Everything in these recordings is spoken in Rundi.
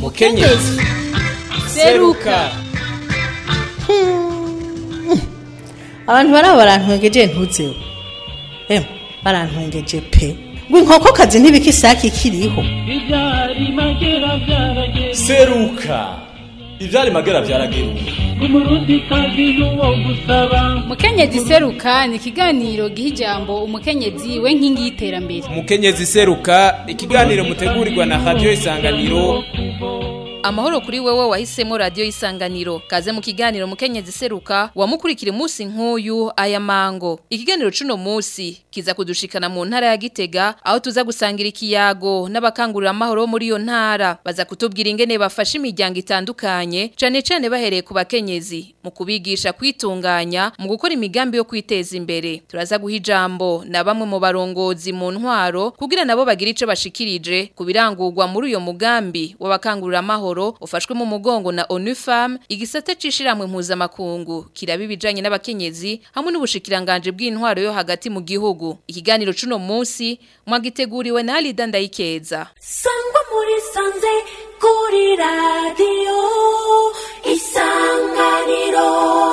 mukenyezi seruka abantu baraba barantwengeje ntuzeho emwe barantwengeje pe ngo inkokokazi ntibika isake ikiriho Ibyari magera byarageze seruka ivyari magera vyarageruka umurundi kazi n'uwo gusaba mukenyezi seruka ni ikiganiro giha ijambo umukenyezi we nkingi y'iterambere umukenyezi seruka ikiganiro mutegurirwa na radiyo isanganiro Amahoro kuri wewe wahisemo radio isanganiro. Kaze mu kiganiro mukenyezi seruka wamukurikira umunsi nk'uyu aya mango. Ikiganiro cuno musi kiza kudushikana mu ntara ya Gitega aho tuza gusangira ikiyago n'abakangurira amahoro muri iyo ntara. Baza kutubwira ingene bafasha imiryango itandukanye cane cane bahereye ku bakenyezi mu kubigisha kwitunganya mu gukora imigambi yo kwiteza imbere. Turaza guha ijambo na bamwe mu barongozi mu ntwaro kugira nabo bagira ico bashikirije ku birangurwa muri uyo mugambi w'abakangurira amahoro ufashwe mu mugongo na ONUFAM igisata cishiramwe mpuzamakungu kiraba ibijanye n'abakenyezi hamwe n'ubushikiranganje bw'intwaro yo hagati mu gihugu. Ikiganiro cuno musi mwagiteguriwe na Alida Ndayikeza. sangwa muri sanze kuri radiyo isanganiro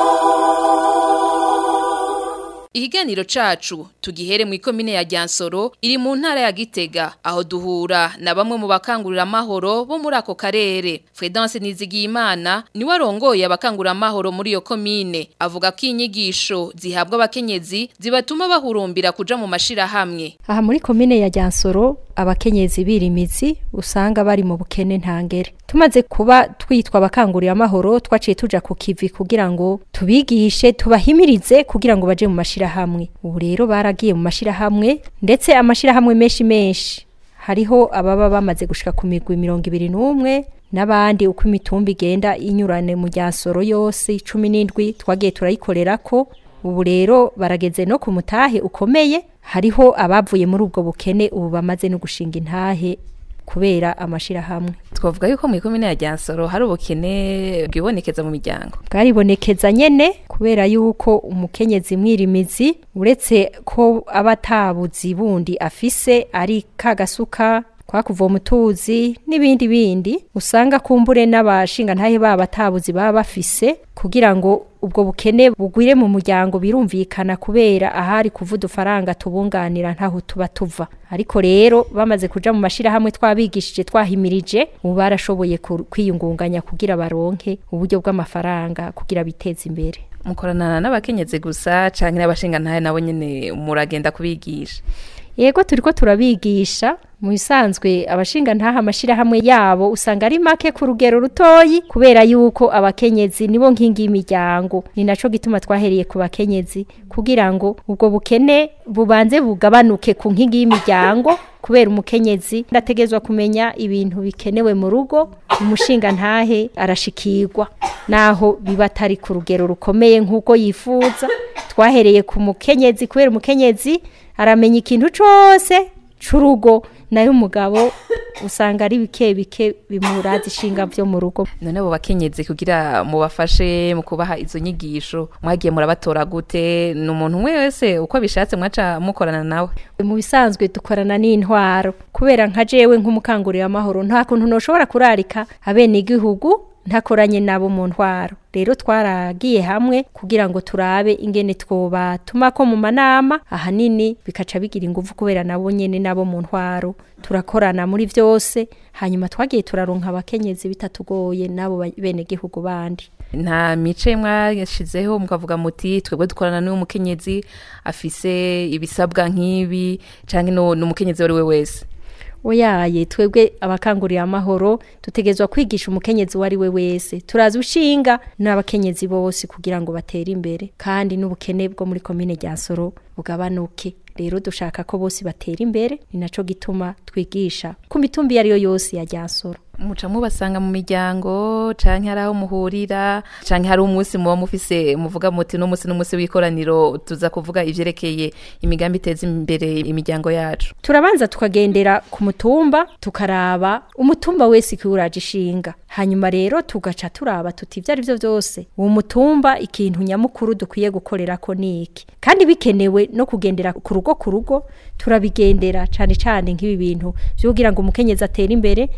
Ikiganiro cacu tugihere mu ikomine ya Ryansoro iri mu ntara ya Gitega aho duhura na bamwe mu bakangurira amahoro bo muri ako karere. Fredance Nizigiyimana ni warongoye abakangurira amahoro muri iyo komine avuga ko inyigisho zihabwa abakenyezi zibatuma bahurumbira kuja mu mashira hamwe. aha muri komine ya Ryansoro abakenyezi birimizi usanga bari mu bukene ntangere tumaze kuba twitwa abakangurira amahoro twaciye tuja ku kivi kugira ngo tubigishe tubahimirize kugira ngo baje mu mashirahamwe ubu rero baragiye mu mashirahamwe ndetse amashirahamwe menshi menshi hariho ababa bamaze gushika ku migwi mirongo ibiri n'umwe n'abandi uko imitumba igenda inyurane mu Ryansoro yose cumi n'indwi twagiye turayikorerako ubu rero barageze no ku mutahe ukomeye hariho abavuye muri ubwo bukene ubu bamaze no gushinga intahe kubera amashirahamwe Twavuga yuko mu ikomine ya Ryansoro hari ubukene bwibonekeza mu miryango. bwaribonekeza nyene kubera yuko umukenyezi mwirimizi uretse ko aba atabuzi bundi afise ari kagasuka kwa kuvoma utuzi n'ibindi bindi usanga kumbure n'abashinga ntahe baba atabuzi baba bafise kugira ngo ubwo bukene bugwire mu muryango birumvikana kubera ahari kuva udufaranga tubunganira ntaho tuba tuva ariko rero bamaze kuja mu mashirahamwe twabigishije twahimirije ubu barashoboye ku- kwiyungunganya kugira baronke uburyo bw'amafaranga kugira biteze imbere Mukorana n'abakenyezi gusa canke n'abashinga ntahe nabo nyene muragenda kubigisha. yego turiko turabigisha mu bisanzwe abashinga ntaha amashirahamwe yabo usanga ari make ku rugero rutoyi kubera yuko abakenyezi nibo nkingi y'imiryango ni naco gituma twahereye ku bakenyezi kugira ngo ubwo bukene bubanze bugabanuke ku nkingi y'imiryango kubera umukenyezi ndategezwa kumenya ibintu bikenewe mu rugo umushinga ntahe arashikirwa naho biba atari ku rugero rukomeye nk'uko yifuza twahereye ku mukenyezi kubera umukenyezi aramenya ikintu cose c'urugo nayo umugabo usanga ari bike bike bimuraza ishinga vyo mu rugo None abo bakenyezi kugira mubafashe mu kubaha izo nyigisho mwagiye murabatora gute ni umuntu umwe wese uko bishatse mwaca mukorana nawe. mu bisanzwe dukorana n'intwaro kubera nka jewe nk'umukangurira amahoro nta kuntu noshobora kurarika abenegihugu ntakoranye nabo mu ntwaro rero twaragiye hamwe kugira ngo turabe ingene twobatuma ko mu manama ahanini bikaca bigira ingufu kubera nabo nyene nabo mu ntwaro turakorana muri vyose hanyuma twagiye turaronka abakenyezi bitatugoye nabo ba- benegihugu bandi nta mice mwashizeho mukavuga muti twebwe dukorana n'uwo mukenyezi afise ibisabwa nk'ibi canke no n'umukenyezi wari we wese oyaye twebwe abakangurira amahoro dutegezwa kwigisha umukenyezi uwo ari we wese turazi ushinga n'abakenyezi bose kugira ngo batere imbere kandi n'ubukene bwo muri komine rya soro bugabanuke rero dushaka ko bose batera imbere ni naco gituma twigisha ku mitumba iyo ari yo yose ya rya soro muca mubasanga mu miryango canke hari aho muhurira canke hari umunsi muba mufise muvuga muti no munsi n'umunsi w'ikoraniro tuza kuvuga ivyerekeye imigambi iteza imbere imiryango yacu turabanza tukagendera ku mutumba tukaraba umutumba wese ikiwuraje ishinga hanyuma rero tugaca turaba tuti ivyo ari vyo vyose uwo mutumba ikintu nyamukuru dukwiye gukorera ko niki kandi bikenewe no kugendera ku rugo ku rugo turabigendera cane cane nk'ibi bintu vyo kugira ngo umukenyezi atere imbere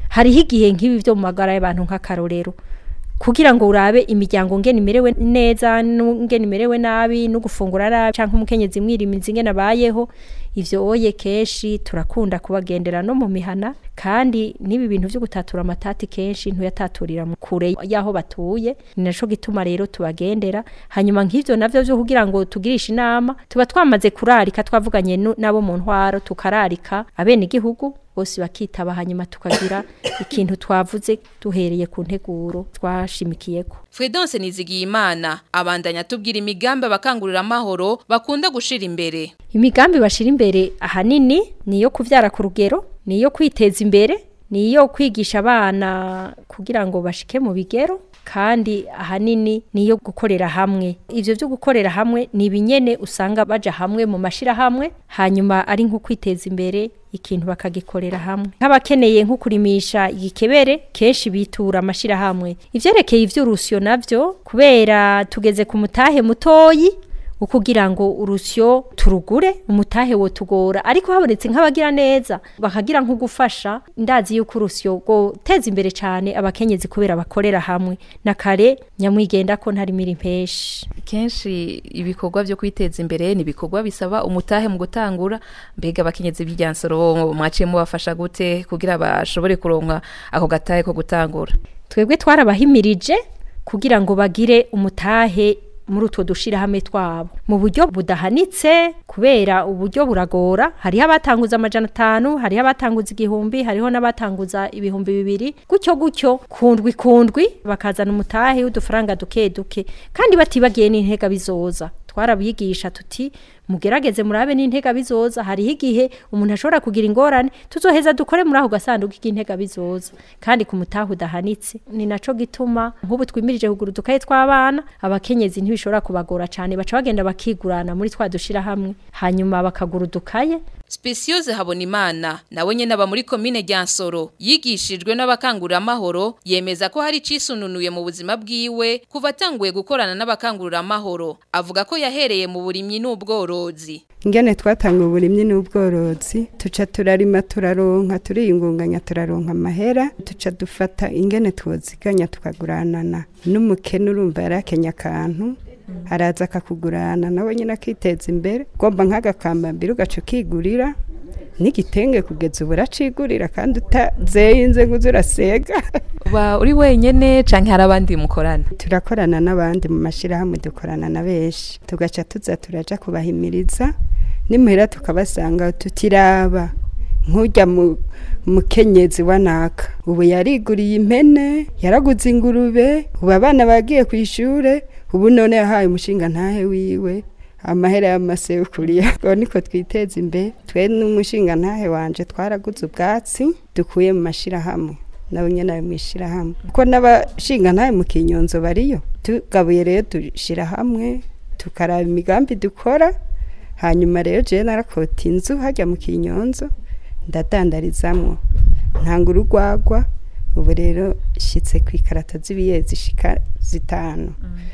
hariho igihe nk'ibi byo mu magara y'abantu nk'akarorero kugira ngo urabe imiryango ngene imerewe neza ngene imerewe nabi no gufungura nabi canke umukenyezi mwirimizi ngene abayeho ivyo oye keshi turakunda kubagendera no mu mihana kandi n'ibi bintu vyo gutatura amatati kenshi ntuyataturira mu kure y'aho batuye ni naco gituma rero tubagendera hanyuma nk'ivyo navyo vyo kugira ngo tugirishe inama tuba twamaze kurarika twavuganye nu- nabo mu ntwaro tukararika abene igihugu bose bakitaba hanyuma tukagira ikintu twavuze duhereye ku nteguro twashimikiyeko Fredonce Nizigiyimana abandanya tubwira imigambi abakangurira amahoro bakunda gushira imbere imigambi bashira imbere ahanini ni iyo kuvyara ku rugero ni iyo kwiteza imbere ni iyo kwigisha abana kugira ngo bashike mu bigero kandi ahanini ni iyo gukorera hamwe ivyo vyo gukorera hamwe ni ibinyene usanga baja hamwe mu mashirahamwe hanyuma ari nko kwiteza imbere ikintu bakagikorera hamwe nk'abakeneye nko kurimisha igikebere kenshi bitura amashirahamwe ivyerekeye ivy'urusyo navyo kubera tugeze ku mutahe mutoyi ukugira ngo urusyo turugure umutahe wo tugora ariko habonetse nk'abagira neza bakagira nko gufasha ndazi yuko urusyo go teza imbere cyane abakenyezi kubera bakorera hamwe na kare nyamwigenda ko ntari miri impeshi kenshi ibikorwa byo kwiteza imbere ni ibikorwa bisaba umutahe mu gutangura mbega abakenyezi b'iryansoro mwaciye mubafasha gute kugira bashobore kuronka ako gatahe ko gutangura twebwe twarabahimirije kugira ngo bagire umutahe muri utwo dushirahamwe twabo mu buryo budahanitse kubera uburyo buragora hariho abatanguza amajana atanu hariho abatanguza igihumbi hariho n'abatanguza ibihumbi bibiri gutyo gutyo kundwi kundwi bakazana umutahe w'udufaranga duke duke kandi batibagiye n'intega bizoza twarabigisha tuti mugerageze murabe n'intega bizoza hariho igihe umuntu ashobora kugira ingorane tuzoheza dukore muri ako gasanduku k'intega bizoza kandi ku mutahe udahanitse ni naco gituma nk'ubu twimirije kugura udukaye tw'abana abakenyezi ntibishobora kubagora cyane baca bagenda bakigurana muri twa dushira hamwe hanyuma bakagura udukaye Speciose Habonimana nawe nyene aba muri komine Ryansoro yigishijwe n'abakangurira amahoro yemeza ko hari cisununuye mu buzima bwiwe kuva atanguye gukorana n'abakangurira amahoro avuga ko yahereye mu burimyi n'ubworozi ingene twatanga uburimyi n'ubworozi tuca turarima turaronka turiyungunganya turaronka amahera tuca dufata ingene twoziganya tukaguranana n'umukene urumva yarakenya akantu araza akakugurana nawe nyine akiteza imbere ugomba nk'agakambambiri ugaca ukigurira n'igitenge kugeza ubu uracigurira kandi utazeye inzego uza urasega uba uri wenyene canke hari abandi mukorana turakorana n'abandi mu mashyirahamwe dukorana na benshi tugaca tuza turaja kubahimiriza nimuhera tukabasanga tutiraba nk'ujya mu mukenyezi wa naka ubu yariguriye impene yaraguze ingurube ubu abana bagiye ku ishure ubu none yahaye umushinga ntahe wiwe amahera y'amasekuriya ngo niko twiteza imbere twe n'umushinga ntahe wanje twaraguze ubwatsi dukuye mu mashirahamwe nabo nyene ayo mwishirahamwe kuko n'abashinga ntahe mu kinyonzo bariyo tugabuye rero dushira hamwe tukaraba imigambi dukora hanyuma rero jewe narakota inzu hajya mu kinyonzo ndadandarizamwo ntanga urugwagwa ubu rero shyitse ku ikarato z'ibiye zishika zitanu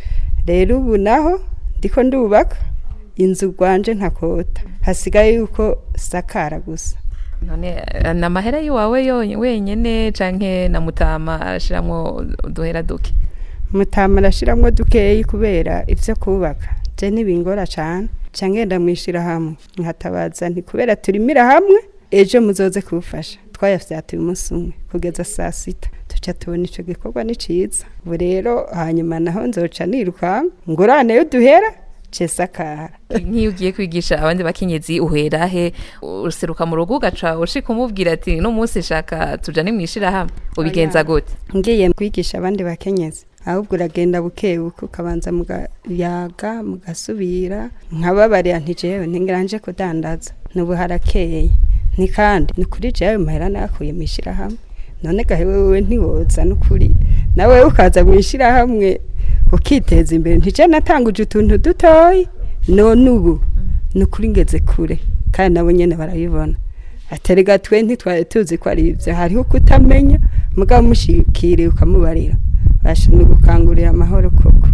rero ubu naho ndiko ndubaka inzu rwanje ntakota hasigaye yuko sakara gusa none na mahera yiwawe yo- wenyene canke na mutama arashiramwo uduhera duke mutama arashiramwo dukeyi kubera ivyo kubaka je ntibingora cane ca ngenda mwishirahamwe nkatabaza nti kubera turimira hamwe ejo muzoze kuwufasha twayafyatuye umunsi umwe kugeza saa sita tuca tubona ico gikorwa ni ciza ubu rero hanyuma naho nzoca nirukanka ngurane yo duhera cesakara nk'iyo ugiye kwigisha abandi bakenyezi uhera he useruka mu rugo ugaca ushika umubwira ati no munsi shaka tujane mwishirahamwe ubigenza gute ngiye kwigisha abandi bakenyezi ahubwo uragenda buke buke ukabanza mugayaga mugasubira nkababarira nti jewe ntingiranje kudandaza nubu harakeye ni kandi ni kuri jewe mahera nakuye mu ishirahamwe none gahe wewe ntiwoza n'ukuri nawe ukaza mu ishirahamwe ukiteza imbere ntije natanguje utuntu dutoyi none ubu ni ukuri ngeze kure kandi nabo nyene barabibona aterega twe ntitwari tuzi ko ari ibyo hariho kutamenya mugabo mushikiriye ukamubarira basha ni gukangurira amahoro koko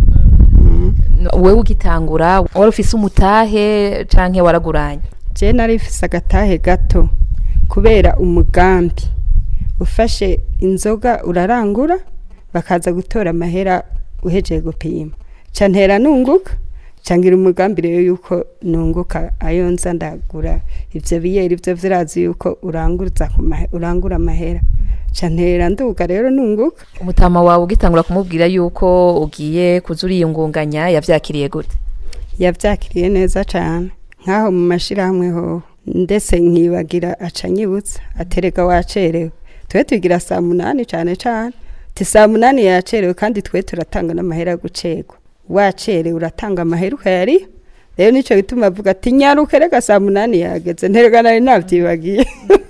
wewe ugitangura wari ufise umutahe canke waraguranye je nari mfise agatahe gato kubera umugambi ufashe inzoga urarangura bakaza gutora amahera uhejeje gupima ca ntera nunguka cangira umugambi rero yuko nunguka ayo nza ndagura ivyo biyeri ivyo virazi yuko uranguza ku mahe- urangura amahera ca ntera nduga rero nunguka umutama wawe ugitangura kumubwira yuko ugiye kuza uriyungunganya yavyakiriye gute yavyakiriye neza cane nk'aho mu mashirahamwe hoho ndetse nkibagira aca anyibutsa aterega wacerewe twe tugira saa munani cane cane ti saa munani yacerewe kandi twe turatanga n'amahera yo gucerwa wacerewe uratanga amahera ukayariha rero nico gituma avuga ati nyaruke reka saa munani yageze nterega nari navyibagiye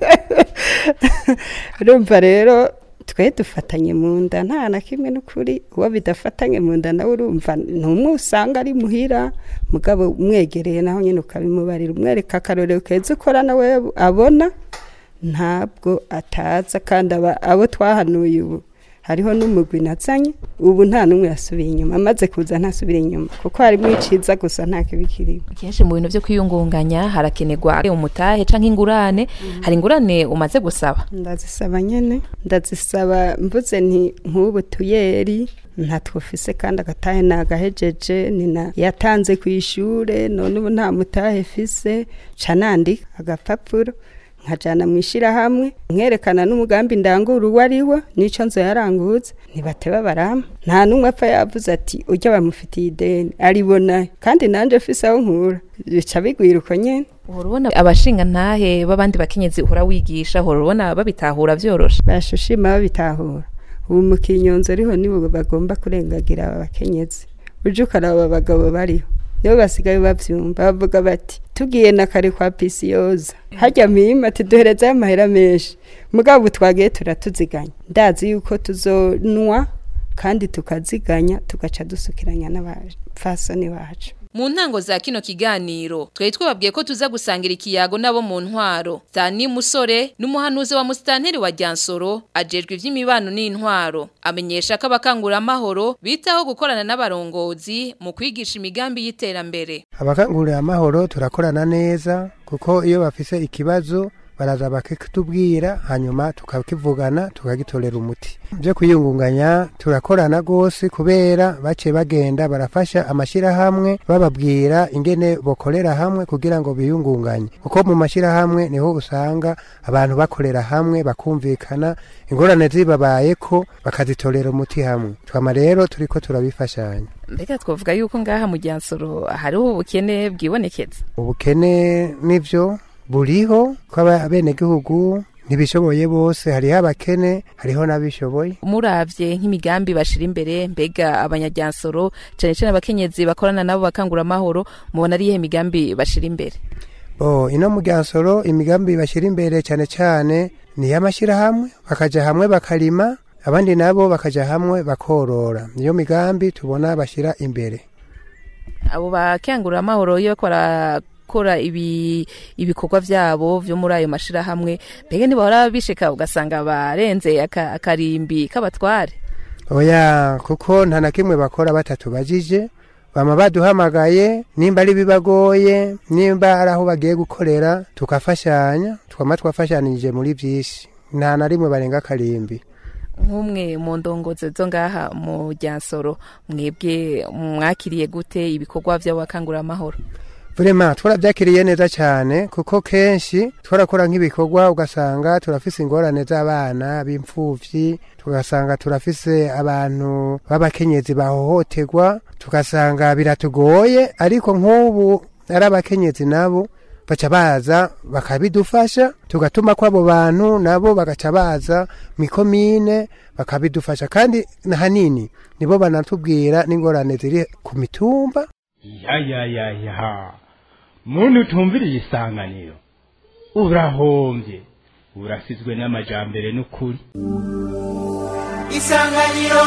urumva rero twe dufatanye mu nda nta na kimwe n'ukuri uwo bidafatanye mu nda nawe urumva ntumwe usanga ari muhira mugabo umwegereye naho nyine ukabimubarira umwereka akarorero keza ukora nawe abona ntabwo ataza kandi aba- abo twahanuye ubu hariho n'umugwi nazanye ubu nta n'umwe yasubiye inyuma amaze kuza ntasubire inyuma kuko harimo iciza gusa nta kibi kirimo kenshi mu bintu vyo kwiyungunganya harakenerwa umutahe canke ingurane hari ingurane umaze gusaba ndazisaba nyene ndazisaba mvuze nti nk'ubu tuyeri ntatwufise kandi agatahe nagahejeje nina yatanze ku ishure none ubu nta mutahe fise ca nandika agapapuro nkajana mu ishirahamwe nkerekana n'umugambi ndangura uwo ari wo n'ico nzo yaranguza ntibateba barama nta n'umwe apfa yavuze ati urya bamufitiye ideni aribona kandi nanje fise aho nkura bica bigwira uko nyene uhora ubona abashinga ntahe b'abandi bakenyezi uhora wigisha uhora ubona babitahura vyoroshe bashushima babitahura ubu mu kinyonzo ariho nibo bagomba kurengagira aba bakenyezi uje ukaraba abagabo bariho nibo basigaye bavyumva bavuga bati tugiye na kare kwa pisiyoza harya mima ati duherezayo amahera menshi mugabo ubu twagiye turatuziganya ndazi yuko tuzonwa kandi tukaziganya tugaca dusukiranya n'abafasoni bacu mu ntango za kino kiganiro twari twababwiye ko tuza gusangira ikiyago nabo mu ntwaro Dani Musore n'umuhanuzi wa Mustanteri wa Ryansoro ajejwe ivy'imibano n'intwaro amenyesha ko abakangura amahoro bitaho gukorana n'abarongozi mu kwigisha imigambi y'iterambere abakangurira amahoro turakorana neza kuko iyo bafise ikibazo baraza bakitubwira hanyuma tukakivugana tukagitorera umuti byo kwiyungunganya turakorana rwose kubera bace bagenda barafasha amashyirahamwe bababwira ingene bokorera hamwe kugira ngo biyungunganye kuko mu mashyirahamwe niho usanga abantu bakorera hamwe bakumvikana ingorane zibabaye ko bakazitorera umuti hamwe twama rero turiko turabifashanya mbega twavuga yuko ngaha mu Ryansoro hariho ubukene bwibonekeza ubukene nivyo buriho ko abenegihugu ntibishoboye bose hariho abakene hariho n'abishoboye muravye nk'imigambi bashira imbere mbega abanyaryansoro cane cane abakenyezi bakorana nabo bakangura amahoro mubona ari iyihe migambi bashira imbere bo ino mu Ryansoro imigambi bashyira imbere cyane cyane ni iy'amashyirahamwe bakaja hamwe bakarima abandi nabo bakaja hamwe bakorora niyo migambi tubona bashyira imbere abo bakangura amahoro iyo bariko barakora ibi ibikorwa vyabo vyo muri ayo mashirahamwe mbega ntibahora bishika ugasanga barenze aka- akarimbi k'abatware oya kuko nta na kimwe bakora batatubajije bama baduhamagaye nimba ari bibagoye nimba ari aho bagiye gukorera tukafashanya twama twafashanije muri byinshi nta na rimwe barenga akarimbi nk'umwe mu ndongozi zo ngaha mu Ryansoro mwebwe mwakiriye gute ibikorwa vy'abakangura amahoro Vrema twarabyakiriye neza cyane kuko kenshi twarakora nk'ibikorwa ugasanga turafise ingorane z'abana b'imfuvyi tugasanga turafise abantu b'abakenyezi bahohoterwa tugasanga biratugoye ariko nk'ubu ari abakenyezi nabo baca baza bakabidufasha tugatuma ko abo bantu nabo bagaca baza mikomine bakabidufasha kandi hanini nibo banatubwira n'ingorane ziri ku mitumba ya ya ya ya muntu utumviriye isanganiro urahombye urasizwe n'amajambere n'ukuri isanganiro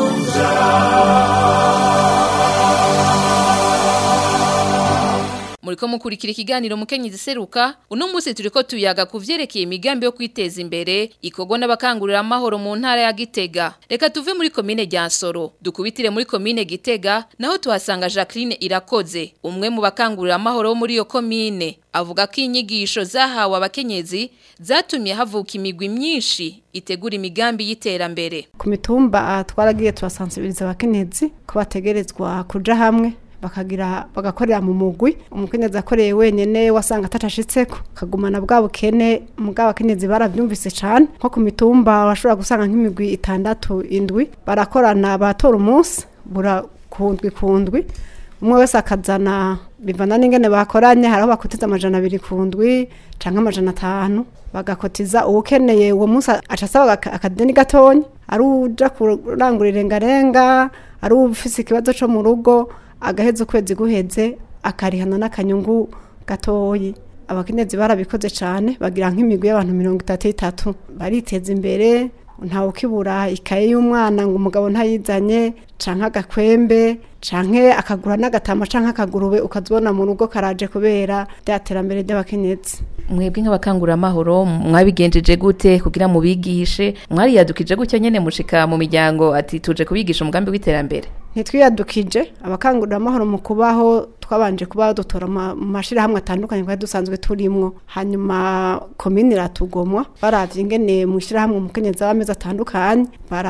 muri muriko mukurikira ikiganiro mukenyezi seruka uno munsi turiko tuyaga kuvyerekeye imigambi yo kwiteza imbere ikorwa n'abakangurira amahoro mu ntara ya Gitega reka tuve muri komine rya Nsoro dukubitire muri komine Gitega naho tuhasanga Jacqueline Irakoze umwe mu bakangurira amahoro bo muri iyo komine avuga ko inyigisho zahawe abakenyezi zatumye havuka imigwi myinshi itegura imigambi y'iterambere ku mitumba twaragiye turasansibiriza abakenyezi ko bategerezwa kuja hamwe bakagira bagakorera mu mugwi umukenyezi akoreye wenyene wasanga atacashitseko kagumana bwa bukene mugabo abakenyezi baravyumvise cane nko ku mitumba bashobora gusanga nk'imigwi itandatu indwi barakorana batora umunsi bura kundwi kundwi umwe wese akazana bivana n'ingene bakoranye hariho bakotiza amajana abiri ku ndwi canke amajana atanu bagakotiza uwukeneye uwo munsi aca asaba akadeni gatonya ari uja kurangura irengarenga ari ufise ikibazo co mu rugo agaheza ukwezi guheze akarihana n'akanyungu gatoyi abakenyezi barabikoze cane bagira nk'imigwi y'abantu mirongo itatu itatu bariteza imbere ntawe ukibura ikaye y'umwana ngo umugabo ntayizanye canke agakwembe canke akagura n'agatama canke akagurube ukazibona mu rugo karaje kubera rya terambere ry'abakenyezi mwebwe nk'abakangurira amahoro mwabigenjeje gute kugira mubigishe mwariyadukije gutyo nyene mushika mu miryango ati tuje kubigisha umugambi w'iterambere ntitwiyadukije abakangurira amahoro mu kubaho twabanje kuba dutora mu mashirahamwe atandukanye twari dusanzwe turimwo hanyuma komini iratugomwa baravye ingene mu shirahamwe umukenyezi w'amezi atandukanye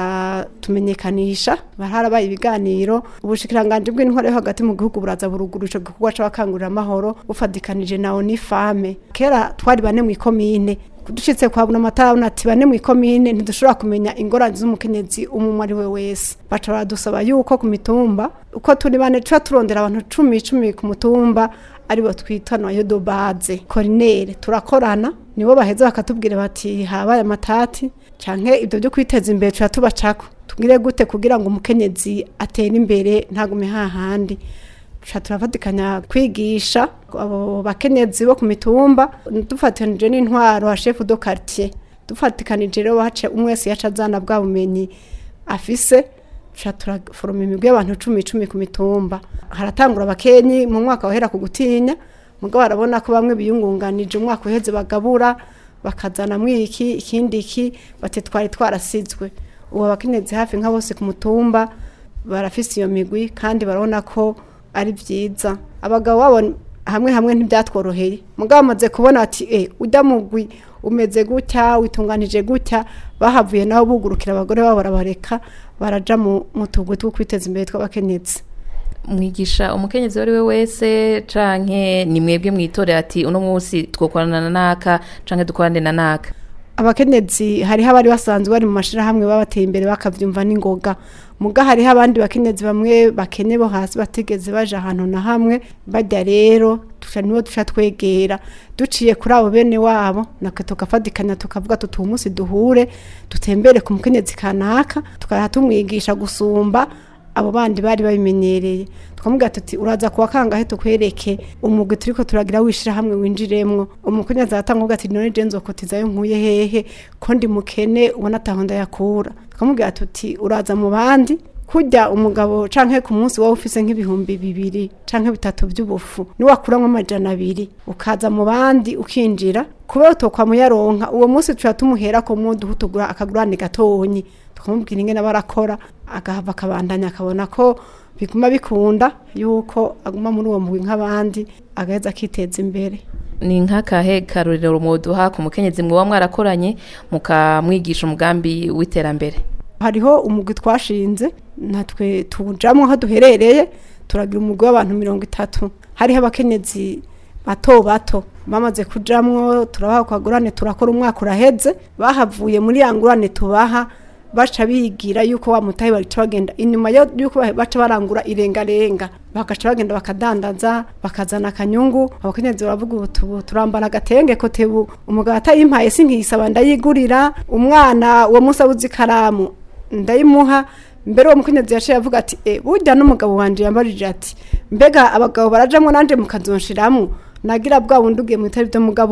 baratumenyekanisha baraharabaye ibiganiro ubushikiranganje bw'intwaro yo hagati mu gihugu buraza buruguru ico gikorwa c'abakangurira amahoro bufadikanije na onifame kera twari bane mw'ikomine dushitse kwa buna matara ati bane mu ikomine ntidushobora kumenya ingorane z'umukenyezi umwe ari we wese baca baradusaba yuko ku mitumba uko turi bane tuba turondera abantu cumi cumi ku mutumba aribo twita noyo do baze korinere turakorana nibo baheza bakatubwira bati habaye amatati canke ibyo byo kwiteza imbere tuba tubacako tugire gute kugira ngo umukenyezi atere imbere ntagume hahandi tuca turafatikanya kwigisha abo bakenyezi bo ku mitumba dufatikanije n'intwaro ha chef de quartier dufatikanije rero hace umwe wese yaca azana bwa bumenyi afise tuca turaforoma imigwi y'abantu cumi cumi ku mitumba haratangura abakenyi mu mwaka wahera ku gutinya mugabo barabona ko bamwe biyungunganije umwaka uheze bagabura bakazana mwiki ikindi iki bati twari twarasizwe ubu abakenyezi hafi nka bose ku mutumba barafise iyo migwi kandi barabona ko ari byiza abagabo babo hamwe hamwe ntibyatworoheye mugabo bamaze kubona ati e ujya mugwi umeze gutya witunganije gutya bahavuye nabo bugurukira abagore babo barabareka baraja mu tugwi two kwiteza imbere tw'abakenyezi mwigisha umukenyezi wari we wese canke ni mwebwe mwitorera ati uno munsi twokorana na naka canke dukorane na naka abakenyezi hariho abari basanzwe bari mu mashirahamwe babateye imbere bakavyumva n'ingoga muga hariho abandi bakenyezi bamwe bakene bo hasi batigeze baje ahantu na hamwe bajya rero tuca nibo duca twegera duciye kuri abo bene wabo naka tukafatikanya tukavuga tuti uyu munsi duhure dutembere ku mukenyezi kanaka tukaha tumwigisha gusumba abo bandi bari babimenyereye tukamubwira tuti uraza kuwa kangahe tukwereke umugwi turiko turagira wishira hamwe winjiremwo umukenyezi aratanga ati none je nzokotizayo nkuye hehe ko ndi mukene ubona ataho ndayakura tukamubwira tuti uraza mu bandi kujya umugabo canke ku munsi wowe ufise nk'ibihumbi bibiri canke bitatu by'ubufu niwakuramwo amajana abiri ukaza mu bandi ukinjira kubera utokwa muyaronka uwo munsi tuca tumuhera ko muduha tugura akagurane gatonyi tukamubwira ingene barakora agahava akabandanya akabona ko biguma bikunda yuko aguma muri uwo mugwi nk'abandi agaheza akiteza imbere ni nk'akahe karorero muduha ku mukenyezi mwoba mwarakoranye mukamwigisha umugambi w'iterambere hariho umugwi twashinze natwe tujamwo aho duherereye turagira umugwi w'abantu mirongo itatu hariho abakenyezi bato bato bamaze kujamwo turabaha kwagurane turakora umwaka uraheze bahavuye muri ya ngurane tubaha baca bigira yuko wa mutahe baca bagenda inyuma yuko baca barangura irengarenga bagaca bagenda bakadandaza bakazana akanyungu abakenyezi baravuga ubu turambara agatenge ko tebu umugabo atayimpaye sinkiyisaba ndayigurira umwana uwo munsi abuze ikaramu ndayimuha mbere uwo mukenyezi yaciye avuga ati e burya n'umugabo wanje yambarije ati mbega abagabo barajamwo nanje mukazonshiramwo nagira bwa bundi ugiye mu bitari byo mugabo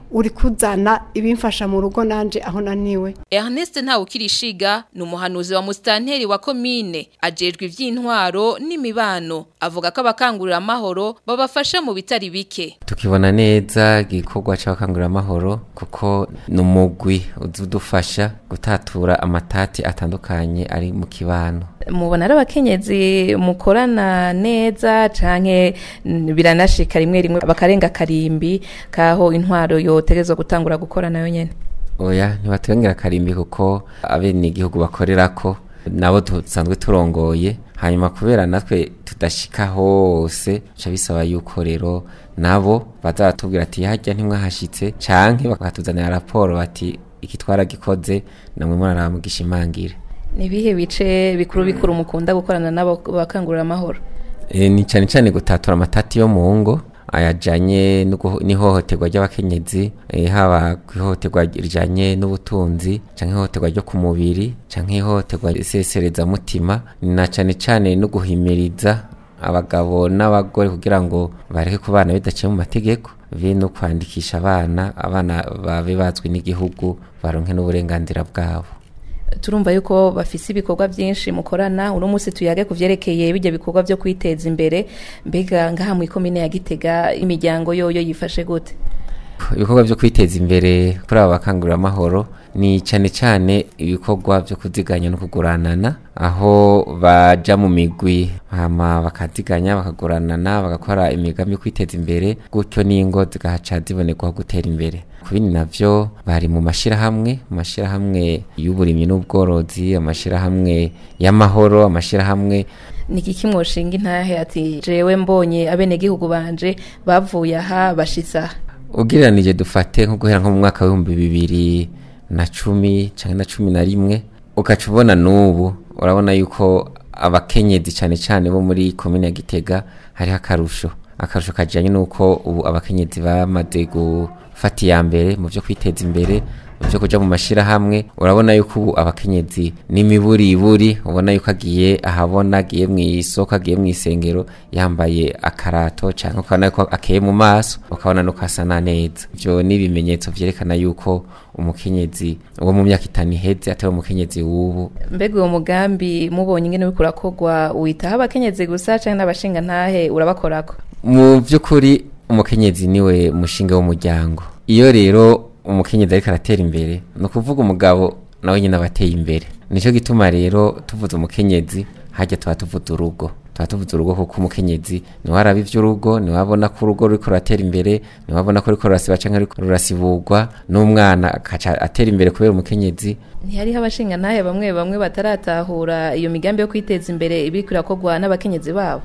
uri kuzana ibimfasha mu rugo nanje aho naniwe Ernest Ntawukirishiga ni umuhanuzi wa mustanteri wa komine ajejwe ivy'intwaro n'imibano avuga ko abakangurira amahoro babafasha mu bitari bike tukibona neza igikorwa c'abakangurira amahoro kuko ni umugwi uzudufasha gutatura amatati atandukanye ari mu kibano mubona ari abakenyezi mukorana neza canke mm, biranashika rimwe rimwe bakarenga karimbi kaho intwaro yotegezwa gutangura gukora nayo nyene oya ntibaturengera karimbi kuko abene igihugu bakorerako nabo dusanzwe turongoye hanyuma kubera natwe tudashika hose ca bisaba yuko rero nabo baza baratubwira ati harya ntimwahashitse canke bakatuzanira raporo bati iki twaragikoze namwe muraramugisha imangire nibihe bice bikuru bikuru mukunda gukorana nabo bakangurira amahoro E, ni cyane cyane gutatura amatati yo mu ngo ayajanye n'uguho- n'ihohoterwa ry'abakenyezi e, haba ku ihohoterwa rijanye n'ubutunzi canke ihohoterwa ryo ku mubiri canke ihohoterwa risesereza mutima na cane cane no guhimiriza abagabo n'abagore kugira ngo bareke kubana bidaciye mu mategeko be no kwandikisha abana abana babe bazwi n'igihugu baronke n'uburenganzira bwabo turumva yuko bafise ibikorwa byinshi mukorana uno munsi tuyage ku vyerekeye bijya bikorwa byo kwiteza imbere mbega ngaha mu ikomine ya Gitega imiryango yoyo yifashe gute ibikorwa byo kwiteza imbere kuri aba bakangurira amahoro ni cyane cyane ibikorwa byo kuziganya no kuguranana aho baja mu migwi hama bakaziganya bakaguranana bagakora imigambi yo kwiteza imbere gutyo n'ingo zigahaca zibonerwaho gutera imbere ku bindi navyo bari mu mashirahamwe mu mashirahamwe y'uburimyi n'ubworozi amashirahamwe y'amahoro amashirahamwe ni iki kimwoshinga intahe ati jewe mbonye abenegihugu banje bavuye aha bashitse aha ugereranije dufate nko guhera nko mu mwaka w'ibihumbi bibiri na cumi cyangwa na cumi na rimwe ugaca ubona n'ubu urabona yuko abakenyezi cyane cyane bo muri komine ya gitega hariho akarusho akarusho kajyanye n'uko ubu abakenyezi bamaze gufata iya mbere mu byo kwiteza imbere mu byo kujya mu mashyirahamwe urabona yuko ubu abakenyezi n'imiburiburi ubona yuko agiye ahabona agiye mu isoko agiye mu isengero yambaye akarato cyangwa ukabona yuko akeye mu maso ukabona nuko asa na neza ibyo ni ibimenyetso byerekana yuko umukenyezi wo mu myaka itanu iheze atari umukenyezi w'ubu mbega uwo mugambi mubonye ingene uriko urakorwa witaho abakenyezi gusa canke n'abashinga ntahe urabakorako mu by'ukuri umukenyezi niwe mushinga w'umuryango iyo rero umukenyezi ariko aratera imbere ni ukuvuga umugabo nawe nyine aba ateye imbere nicyo gituma rero tuvuze umukenyezi hajya tuba tuvuze urugo tuba tuvuze urugo kuko umukenyezi niwe araba iby'urugo niwe abona ko urugo ruriko ruratera imbere niwe abona ko ruriko rurasiba canke ruriko rurasibugwa n'umwana akaca atera imbere kubera umukenyezi ntihariho abashinga ntahe bamwe bamwe bataratahura iyo migambi yo kwiteza imbere ibiriko irakorwa n'abakenyezi babo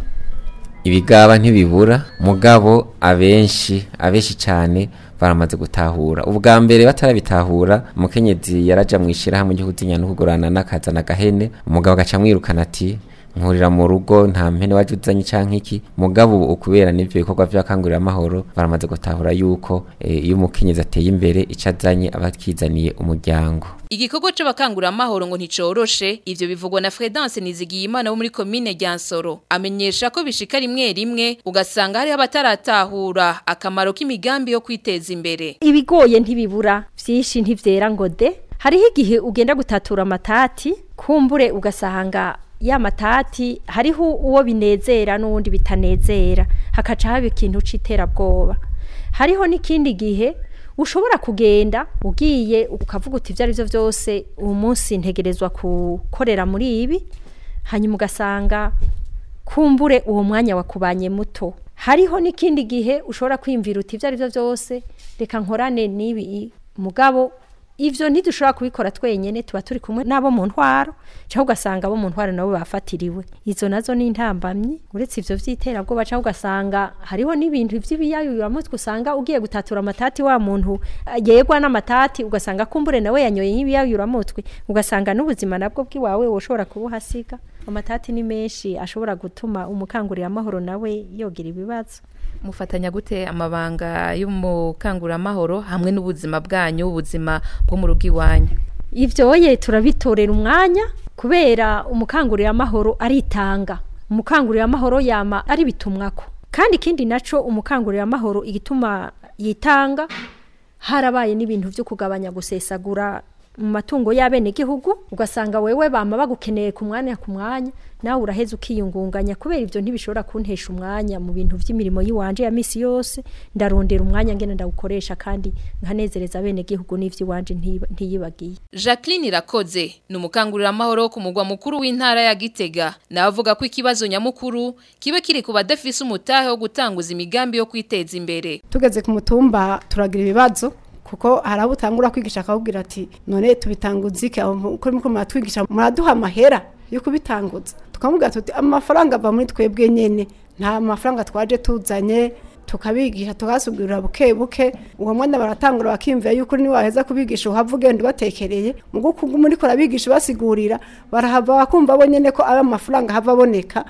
ibigaba ntibibura mugabo abenshi abenshi cyane baramaze gutahura ubwa mbere batarabitahura umukenyezi yaraja mu ishyirahamwe ryo kuzinya no kugurana n'akazana agahene umugabo agaca amwirukana ati nkurira mu rugo nta mpene waje uzanye canke iki mugabo ubu ukubera n'ivyo bikorwa vy'abakangurira amahoro baramaze gutahura yuko eh, iyo umukenyezi ateye imbere ico azanye aba akizaniye umuryango Igikorwa c'abakangura amahoro ngo nticoroshe ivyo bivugwa na Fredance Nizigiyimana wo muri commune Ryansoro amenyesha ko bishika rimwe rimwe ugasanga hari abataratahura akamaro k'imigambi yo kwiteza imbere ibigoye ntibibura byinshi ntivyera ngo de hariho igihe ugenda gutatura amatati kumbure ugasanga ya matati hariho uwo binezera n'uwundi bitanezera hakaca haba ikintu c'iterabwoba hariho n'ikindi gihe ushobora kugenda ugiye ukavuga uti ibyo ari byo byose uwo munsi ntegerezwa gukorera muri ibi hanyuma ugasanga kumbure uwo mwanya wakubanye muto hariho n'ikindi gihe ushobora kwiyumvira uti ibyo ari byo byose reka nkorane n'ibi mugabo ivyo ntidushobora kubikora twenyene tuba turi kumwe n'abo mu ntwaro cyangwa ugasanga abo mu ntwaro nabo bafatiriwe izo nazo ni intambamyi uretse ivyo vy'iterabwoba cyangwa ugasanga hariho n'ibintu vy'ibiyayuramutwe usanga ugiye gutatura amatati wa muntu yegwa n'amatati ugasanga kumbure nawe yanyoye nk'ibiyayuramutwe ugasanga n'ubuzima nabwo bw'iwawe woshobora kubuhasiga amatati ni menshi ashobora gutuma umukangurira amahoro nawe yogira ibibazo mufatanya gute amabanga y'umukanguramahoro hamwe n'ubuzima bwanyu ubuzima bwo mu rugo iwanyu ivyo ye turabitorera umwanya kubera umukangurira amahoro aritanga umukangurira amahoro yama ari bitumwako kandi ikindi naco umukangurira amahoro igituma yitanga harabaye n'ibintu byo kugabanya gusesagura mu matungo y'abenegihugu ugasanga wewe bama bagukeneye ku mwanya ku mwanya nawe uraheza ukiyungunganya kubera ibyo ntibishobora kuntesha umwanya mu bintu by'imirimo y'iwanje ya misi yose ndarondera umwanya ngene ndawukoresha kandi nkanezereza abenegihugu n'ivy'iwanje ntiyiba- ntiyibagiye Jacqueline Irakoze ni umukangurira amahoro ku mugwa mukuru w'intara ya Gitega nawe avuga ko ikibazo nyamukuru kibe kiri ku badafise umutahe wo gutanguza imigambi yo kwiteza imbere tugeze ku mutumba turagira ibibazo kuko hari abo utangura kwigisha akakubwira ati none tubitanguza iki Abo kuri muko muratwigisha muraduha amahera yo kubitanguza tukamubwira tuti amafaranga ava muri twebwe nyene nta mafaranga twaje tuzanye tukabigisha tukasubwirira buke buke uwo mwana baratangura bakimvira yuko ni waheza kubigisha uhava ugenda ubatekereye mu gukugu muri ko rabigisha basigurira barahava bakumva bo nyene ko ari amafaranga hava aboneka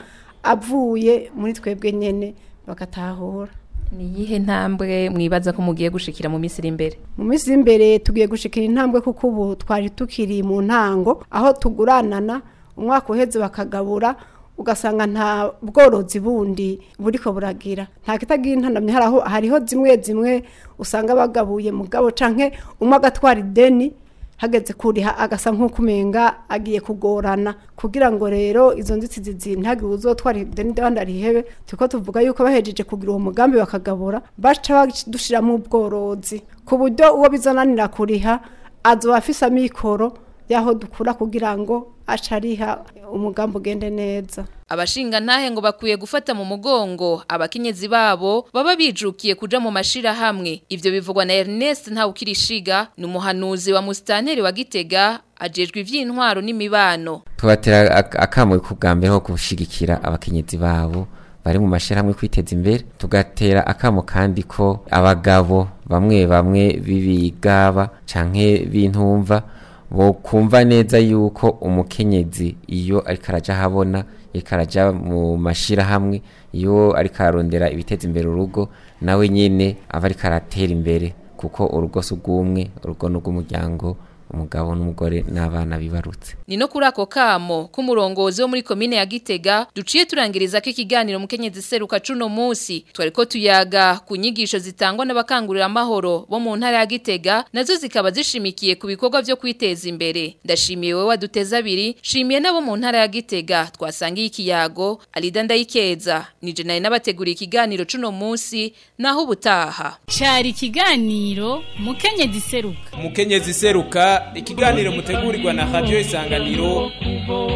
avuye muri twebwe nyene bagatahura ni iyihe ntambwe mwibaza ko mugiye gushikira mu minsi iri imbere mu minsi y'imbere tugiye gushikira intambwe kuko ubu twari tukiri mu ntango aho tuguranana umwaka uheze bakagabura ugasanga nta bworozi bundi buriko buragira nta kitagira intanamye haraho hariho zimwe zimwe usanga bagabuye mugabo canke umwe agatwara ideni hageze kuriha agasa nk'uko umenga agiye kugorana kugira ngo rero izo nzitizi zintagire uzotwara ideni ndabandi arihebe turiko tuvuga yuko bahejeje kugira uwo mugambi bakagabura baca badushiramo ubworozi ku buryo uwo bizananira kuriha azoba afise amikoro yaho dukura kugira ngo aca ariha umugambi ugende neza Abashinga ntahe ngo bakwiye gufata mu mugongo abakenyezi babo baba bijukiye kuja mu mashira hamwe ivyo bivugwa na Ernest Ntawukirishiga ni umuhanuzi wa mustanteri wa Gitega ajejwe ivy'intwaro n'imibano tubatera ak- akamo ku bwa mbere ho gushigikira abakenyezi babo bari mu mashirahamwe kwiteza imbere tugatera akamo kandi ko abagabo bamwe bamwe b'ibigaba canke b'intumva bo kumva neza yuko umukenyezi iyo ariko araja habona ariko araja mu mashirahamwe iyo ariko ararondera ibiteza imbere urugo nawe nyene aba ariko aratera imbere kuko urugo si ubw'umwe urugo ni ubw'umuryango umugabo n'umugore n'abana bibarutse Ni no kuri ako kamo k'umurongozi wo muri komine ya Gitega duciye turangiriza ko ikiganiro mukenyezi seruka cuno musi twariko tuyaga ku nyigisho zitangwa n'abakangurira amahoro bo mu ntara ya Gitega nazo zikaba zishimikiye ku bikorwa byo kwiteza imbere ndashimiye wewe waduteza abiri shimiye nabo mu ntara ya Gitega twasangiye ikiyago Alida Ndayikeza nije naye nabateguriye ikiganiro cuno musi naho ubutaha Cari ikiganiro mukenyezi seruka umukenyezi seruka ikiganiro mutegurirwa na radio isanganiro